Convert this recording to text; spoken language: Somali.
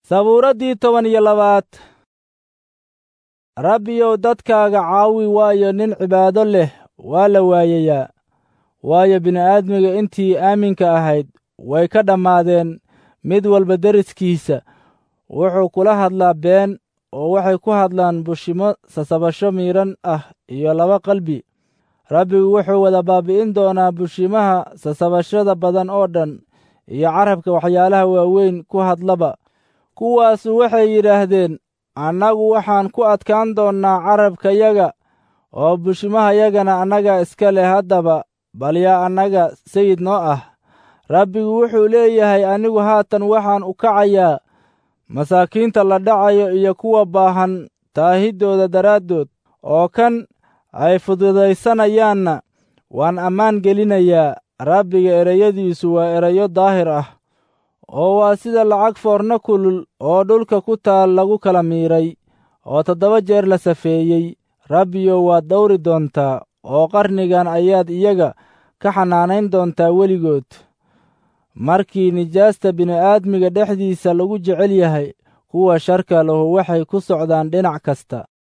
sabuuraddii toban iyo labaad rabbiyow dadkaaga caawi waayo nin cibaado leh waa la waayayaa waayo bini'aadmiga intii aaminka ahayd way ka dhammaadeen mid walba deriskiisa wuxuu kula hadlaa been oo waxay ku hadlaan bushimo sasabasho miidhan ah iyo laba qalbi rabbigu wuxuu wada baabi'in doonaa bushimaha sasabashada badan oo dhan iyo carabka waxyaalaha waaweyn ku hadlaba kuwaasu waxay yidhaahdeen annagu waxaan ku adkaan doonnaa carabkayaga oo bushimahayagana annaga iska leh haddaba bal yaa annaga sayid noo ah rabbigu wuxuu leeyahay anigu haatan waxaan u kacayaa masaakiinta la dhacayo iyo kuwa baahan taahiddooda daraaddood oo kan ay fududaysanayaanna waan ammaan gelinayaa rabbiga ereyadiisu waa erayo daahir ah oo waa sida lacag foorno kulul oo dhulka ku taal lagu kala miiray oo toddoba jeer la safeeyey rabbiyo waad dawri doontaa oo qarnigan ayaad iyaga ka xanaanayn doontaa weligood markii nijaasta bini'aadmiga dhexdiisa lagu jecel yahay kuwa sharka lahu waxay ku socdaan dhinac kasta